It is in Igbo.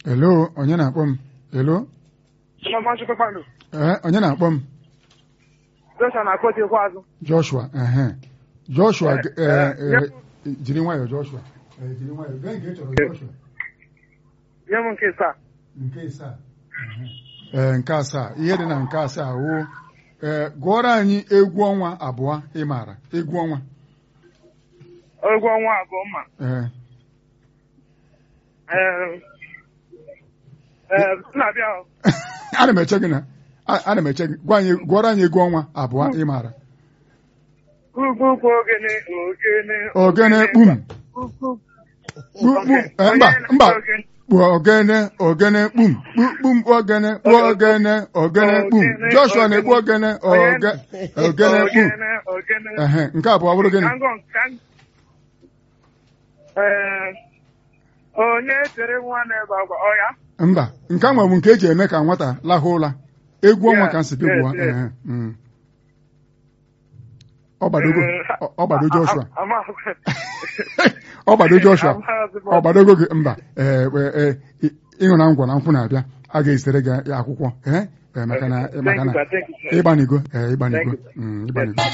Hello, onye na-akpọ m? Hello? Chioma Chukwu Kpando. Ee, onye na-akpọ m? Joshua na-akpọchi ekwu azụ. Joshua, ehe. Joshua, Eh, eh, eh, eh, jiri nwayọọ Joshua. Eh, jiri nwayọọ. Gee nke ị chọrọ Joshua. Nye m nke saa. Nke asaa. Ee, nke asaa. Ihe dị na nke asaa wụ ee gụọrọ anyị egwu ọnwa abụọ ị maara. Egwu ọnwa. Egwu ọnwa abụọ mma. Ee. Ee, ee, na-abịa ahụ. Ana m eche gị na a- ana m eche gị gwa anyị gụọrọ anyị egwu ọnwa abụọ ị maara. Ugwu ogene ogene. Ogene kpum. Ugwu. Kpu- kpu- eh, mba mba kpu ogene ogene kpum kpu- kpum ogene kpu ogene ogene kpum Joshua na-ekpu ogene oge- ogene kpum Ogene ogene. ehe nke abụọ bụrụ gịnị Kango kan. Ee, onye tere nwa na-ebe akwa ọya. mba nke a nwebụ nke eji eme ka nwata lahụ ụra egwu ọnwa ka nsị gị Yes, gụọ yes, yes. ehe, mm. ọ gbadogo ọ- ọ gbado Joshua ọ gbado Joshua ọ gbadogo gị mba ee ee ị- ịṅụ na ngwọ na nkwụ na-abịa a ga-ezitere gị akwụkwọ ee ee, maka na maka na Thank you, sir. Thank you, sir. ịgbanigo ee ịgbanigo Thank you. Mm, ịgbanigo